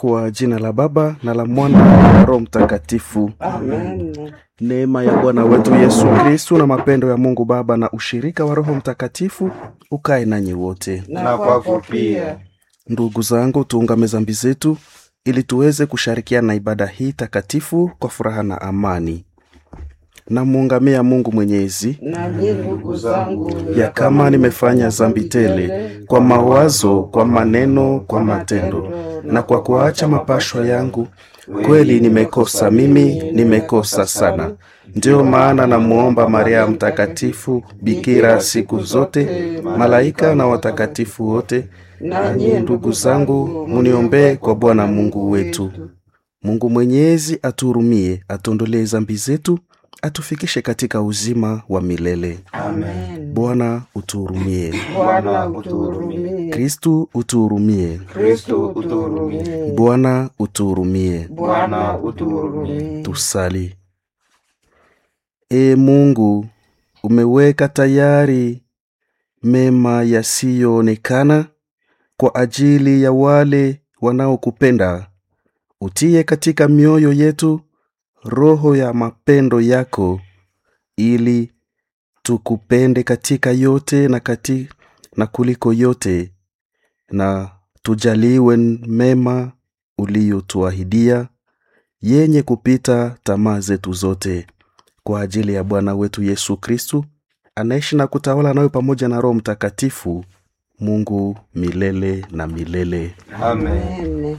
Kwa jina la Baba na la Mwana na la Roho Mtakatifu. Amen. Neema ya Bwana wetu Yesu Kristu na mapendo ya Mungu Baba na ushirika wa Roho Mtakatifu ukae nanyi wote. Na kwako pia. Ndugu zangu, tuungame zambi zetu ili tuweze kushirikiana na ibada hii takatifu kwa furaha na amani. Namuungamia Mungu Mwenyezi Nami ndugu zangu, ya kama nimefanya zambi tele kwa mawazo, kwa maneno, kwa matendo na kwa kuacha mapashwa yangu, kweli nimekosa mimi, nimekosa sana. Ndiyo maana namuomba Maria Mtakatifu, bikira siku zote, malaika na watakatifu wote, nanyi ndugu zangu, muniombee kwa Bwana Mungu wetu. Mungu Mwenyezi atuhurumie, atuondolee zambi zetu, atufikishe katika uzima wa milele. Amen. Bwana utuhurumie. Bwana utuhurumie. Kristu utuhurumie. Kristo utuhurumie. Bwana utuhurumie. Bwana utuhurumie. Tusali. E Mungu, umeweka tayari mema yasiyoonekana kwa ajili ya wale wanaokupenda. Utie katika mioyo yetu roho ya mapendo yako ili tukupende katika yote na, kati, na kuliko yote na tujaliwe mema uliyotuahidia yenye kupita tamaa zetu zote kwa ajili ya Bwana wetu Yesu Kristu anaishi na kutawala nawe pamoja na Roho Mtakatifu, Mungu milele na milele. Amen.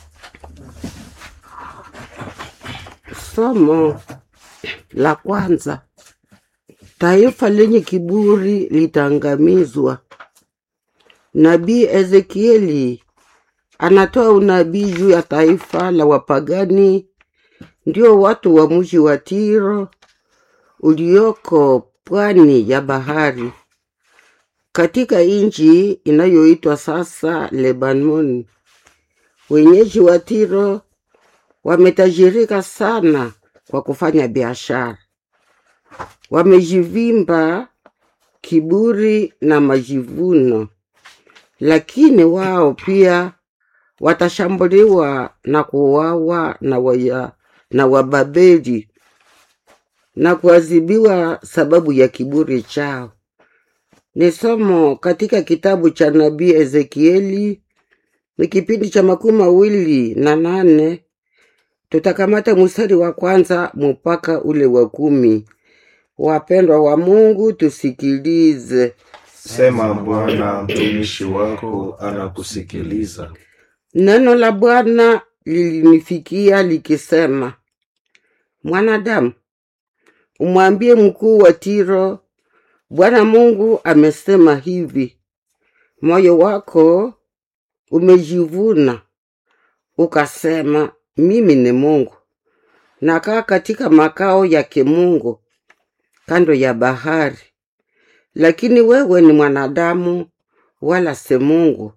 Somo la kwanza. Taifa lenye kiburi litaangamizwa. Nabii Ezekieli anatoa unabii juu ya taifa la wapagani, ndio watu wa mji wa Tiro ulioko pwani ya bahari katika nchi inayoitwa sasa Lebanon. Wenyeji wa Tiro wametajirika sana kwa kufanya biashara, wamejivimba kiburi na majivuno, lakini wao pia watashambuliwa na kuuawa na, waya, na Wababeli na kuadhibiwa sababu ya kiburi chao. Ni somo katika kitabu cha nabii Ezekieli, ni kipindi cha makumi mawili na nane. Tutakamata mstari wa kwanza mpaka ule wa kumi. Wapendwa wa Mungu, tusikilize. Sema Bwana, mtumishi wako anakusikiliza. Neno la Bwana lilinifikia likisema, mwanadamu, umwambie mkuu wa Tiro, Bwana Mungu amesema hivi, moyo wako umejivuna ukasema, mimi ni Mungu, nakaa katika makao ya kimungu kando ya bahari, lakini wewe ni mwanadamu, wala si Mungu,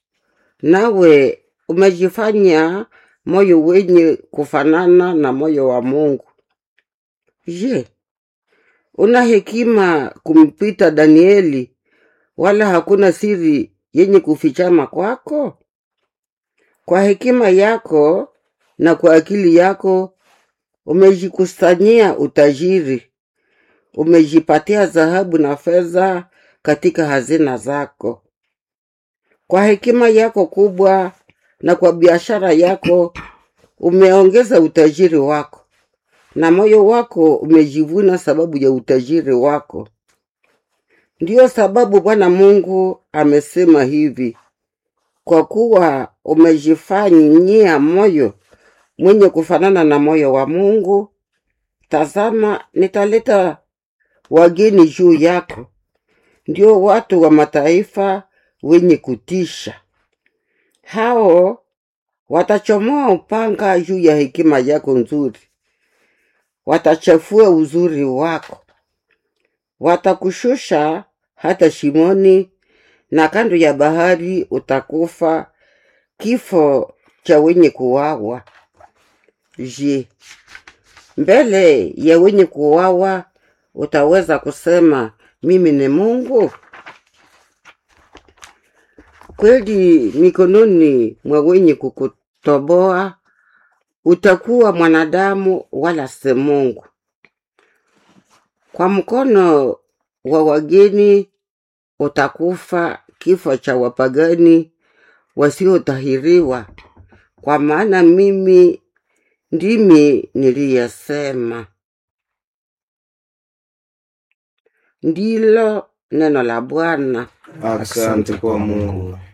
nawe umejifanya moyo wenye kufanana na moyo wa Mungu. Je, una hekima kumpita Danieli, wala hakuna siri yenye kufichama kwako? Kwa hekima yako na kwa akili yako umejikusanyia utajiri, umejipatia dhahabu na fedha katika hazina zako. Kwa hekima yako kubwa na kwa biashara yako umeongeza utajiri wako, na moyo wako umejivuna sababu ya utajiri wako. Ndiyo sababu Bwana Mungu amesema hivi, kwa kuwa umejifanyia moyo mwenye kufanana na moyo wa Mungu, tazama, nitaleta wageni juu yako, ndio watu wa mataifa wenye kutisha. Hao watachomoa upanga juu ya hekima yako nzuri, watachafua uzuri wako, watakushusha hata shimoni, na kando ya bahari utakufa kifo cha wenye kuwawa. Je, mbele ya wenye kuwawa utaweza kusema mimi ni Mungu? Kweli mikononi mwa wenye kuku, toboa, utakuwa mwanadamu wala si Mungu. Kwa mkono wa wageni utakufa kifo cha wapagani wasiotahiriwa, kwa maana mimi ndimi niliyesema. Ndilo neno la Bwana. Asante kwa Mungu.